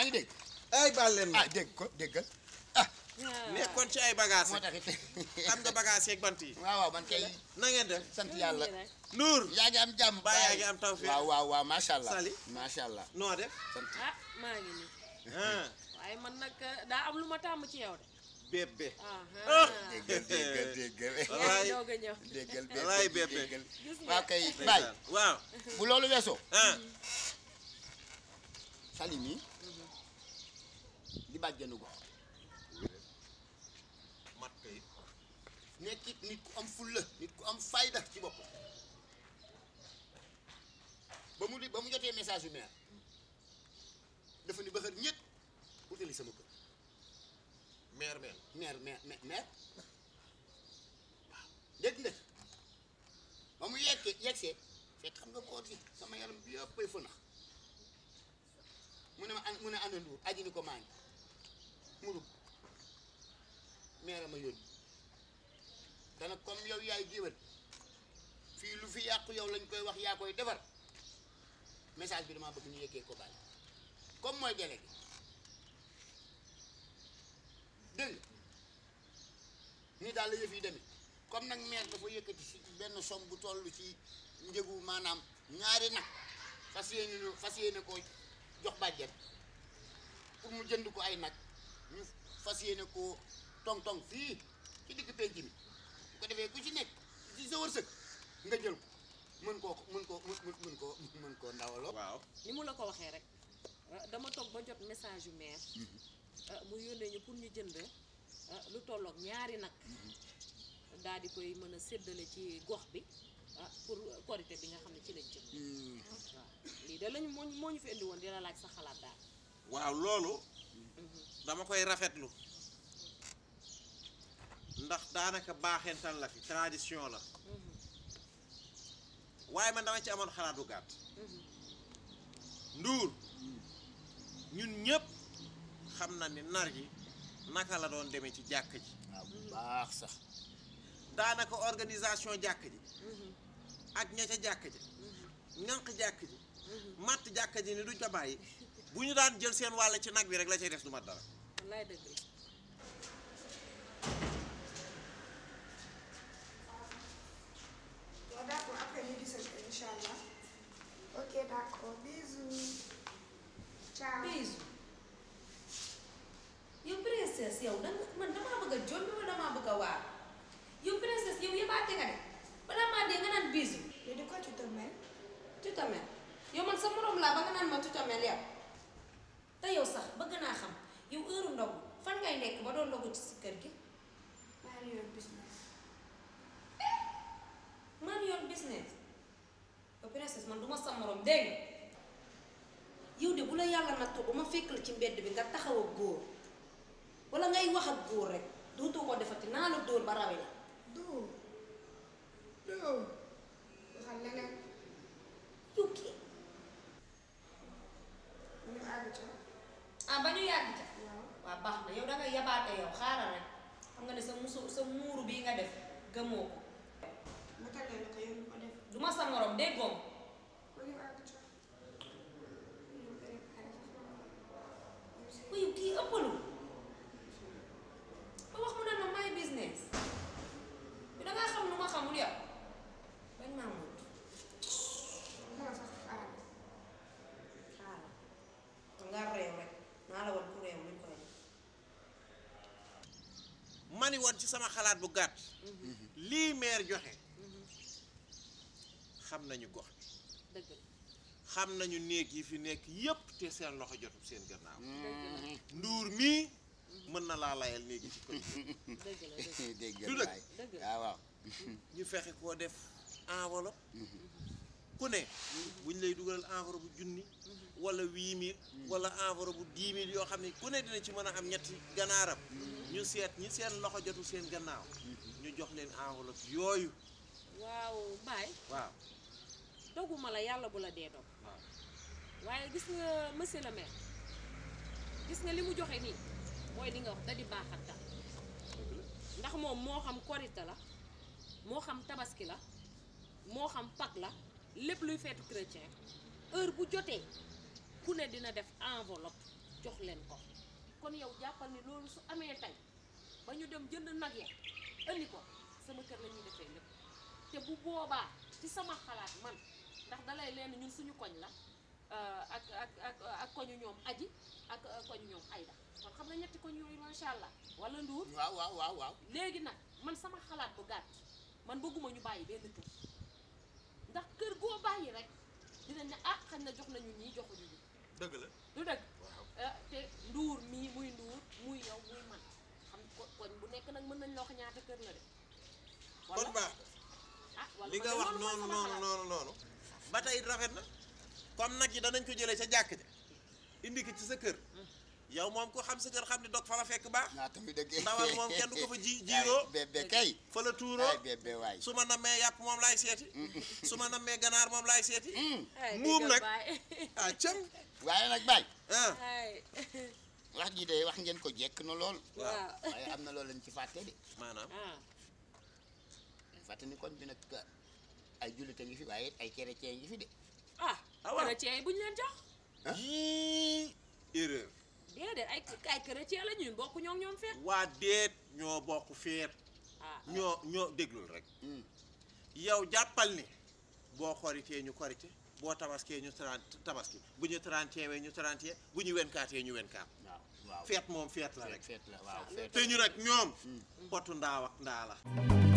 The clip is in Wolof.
yaa ngi dégg ay baal leen ma ah dégg ko déggal ah nekkoon ci ay bagages moo taxit xam nga bagages yeeg bant yi waaw waaw man kay na ngeen def sant yàlla Nour yaa ngi am jàmm Ba yaa ngi am tawfeex. waaw waaw waaw macha allah Sali. macha allah noo def sant ah maa ngi nii ah waaye man nag daa am lu ma tàmm ci yow de bébé ah Ah. déggal déggal déggal yaa Wallaay. ngi doog a ñëw déggal Wallaay déggal bébé. déggal gis nga waaw kay baay waaw bu loolu weesoo ah sali mi di bàjjanu ko mat kay nekkit nit ku am fulla nit ku am fayda ci bopp ba mu di ba mu jotee message yu maire dafa ni ba xër ñett utali sama kër mère mère maire maire maire maire waaw dégg nga ba mu yeggee yeggsee fekk xam nga koor gi sama yaram bi yëpp ay fënax mu ne ma an mu ne ana nduur aji ni ko maa ngi mu dugg maire ma yónni dana comme yow yaay géwél fii lu fi yàqu yow lañ koy wax yaa koy defar message bi damaa bëgg ñu yeggee ko bàyyi comme mooy délégué dégg nga nii daal la yëf yi demee comme nag maire dafa yëkkati si benn somme bu toll ci njëgu maanaam ñaari nag fas yéene no- fas yéene ko jox bàjjet pour mu jënd ko ay nag ñu fas yéene ko tong-tong fii ci digg penc mi bu ko defee ku ci nekk ci sa wërsëg nga jël ko mën koo mën koo mën mën koo mën koo ndawaloo waaw ni mu la ko waxee rek ah, dama toog ba jot message yu maire ah, mu yónnee ñu pour ñu jënd ah, lu tolloog ñaari nag daal di koy mën a séddale ci gox bi ah, pour korité bi nga xam ne ci lañ jëm waaw lii de lañu moo ñu moo ñu fi indi woon di la laaj sa xalaat daal waaw loolu dama koy rafetlu ndax daanaka baaxental la fi tradition la waaye man dama ci amoon xalaat bu gàtt nduur ñun ñëpp xam na ni nar gi naka la doon demee ci jàkk ji waaw bu baax sax daanaka organisation jàkk ji ak ña ca jàkk ji ñànq jàkk ji matt jàkk ji ni duñ ko bàyyi bu ñu daan jël seen wàll ci nag bi rek la cay des du mat dara wallaay dëgg la Bon, d'accord, après ñu gisal ko incha allah. Ok, d'accord, bisous. Ciao. Bijou yow princesse yow danga man damaa bëgg a jombi wala damaa bëgg a waar yow princesse yow yëbaate nga de balaa maa dee nga naan bijou Mais de quoi tu te mêles tu te mel yow man sa morom laa ba nga naan ma tu te mel yow te yow sax bëgg naa xam yow heure ndogu fan ngay nekk ba doon ndogu ci si kër gi maa ngi yor business. man yor business yow princesse man du ma sa morom dégg nga yow de bu la yàlla nattoo ba ma fekk la ci mbedd bi nga taxaw ak góor wala ngay wax ak góor rek dootoo ko defati naa la dóor ba rawe la Dóor. Dóor. Waxal leneen. yow kii ñu àgg ca. ah ba ñu yàgg ca waaw. waaw baax na yow dangay yabaate yow xaaral rek xam nga ne sa musu sa muuru bii nga def gëmoo ko ma tàggal la ko yow ñu ko def. du ma sa morom déggoom ba ñu àgg ca. ñu préparé sa sama. ko yow kii ëppalu ba wax mu ne ma may business bi dangaa xam lu ma xamul yow bañ maa mut Dama sax xaaral. xaaral nga réew rek naa la wan ku réew luñ koy def mani woon ci sama xalaat bu gàtt lii maire joxe xam nañu gox bi dëgg la xam nañu néeg yi fi nekk yépp te seen loxo jotul seen gannaaw dëgg la nduur mii mën na laa layal néegi ci koñ dëgg la dëgg la dégg Du nga dëgg. waay dëgg la waaw waaw ñu fexe koo def enveloppe ku ne buñ lay dugalal enveloppe bu junni wala huit mille wala enveloppe bu dix mille yoo xam ne ku ne dina ci mën a am ñetti gannaaram ñu seet ñi seen loxo jotul seen gannaaw ñu jox leen enveloppe yooyu waaw baay waaw doguma la yàlla bu la dee dog waaw waaye gis nga monsieur le maire gis nga li mu joxe nii mooy li nga wax da di baaxatal ndax moom moo xam korite la moo xam tabaski la moo xam Pâques la lépp luy feetu chrétien heure bu jotee ku ne dina def enveloppe jox leen ko kon yow jàppal ni loolu su amee tey ba ñu dem jënd nag ya andi ko sama kër la ñuy defee lépp te bu boobaa ci sama xalaat man ndax dalay leen ñun suñu koñ la euh, ak ak ak ak koñu ñoom aji ak euh, koñu ñoom ayda kon xam nga ñetti koñ yooyu macha allah wala nduur waaw waaw waaw waaw léegi nag man sama xalaat bu gàtt man bëgguma ñu bàyyi benn kër ndax kër goo bàyyi rek dinañ ne ah xañ na jox nañu ñii joxuñu ñi dëgg la du dëgg waaw ah, te nduur mii muy nduur muy yow muy man xam ko koñ bu nekk nag mën nañ la wax ñaata kër la de kon baax ah wala li man nga de wax loolu mooy noonu sama noonu xalaat. noonu noonu ba tey it rafet na comme nag yi danañ ko jëlee sa jàkk ja indi ko ci sa kër yow moom ko xam sa kër xam ne dog fa la fekk baax naa tamit dëgg ndawal moom kenn du ko fa ji jiiroo bébé kay fa la tuuroo ay bébé waay su ma nammee yàpp moom laay seeti su ma nammee ganaar moom laay seeti Ay, muum dëgg nag. baay. ah cëm waaye nag baay ah ay wax ji de wax ngeen ko jekk na lool waaw waaye am na loolu lañ ci fàtte de maanaam ah fàtte ni koñ bi nag ay jullit a ngi fi waaye ay chrétien ngi fi de ah Ah, waaw. chrétien yi bu ñu leen jox yii erreur déedéet ay ay chrétien la ñun bokk ñoo ñoom feet waa déet ñoo bokk feet ah ñoo ñoo déglul rek Hmm. yow jàppal ni boo koritee ñu korite boo tabaskee ñu trente tabaski bu ñu trente wee ñu trente bu ñu wenkaatee ñu wenkaat waaw waaw feet moom feet la rek feet la waaw feet te ñu nag ñoom potu ndaaw ak ndaa la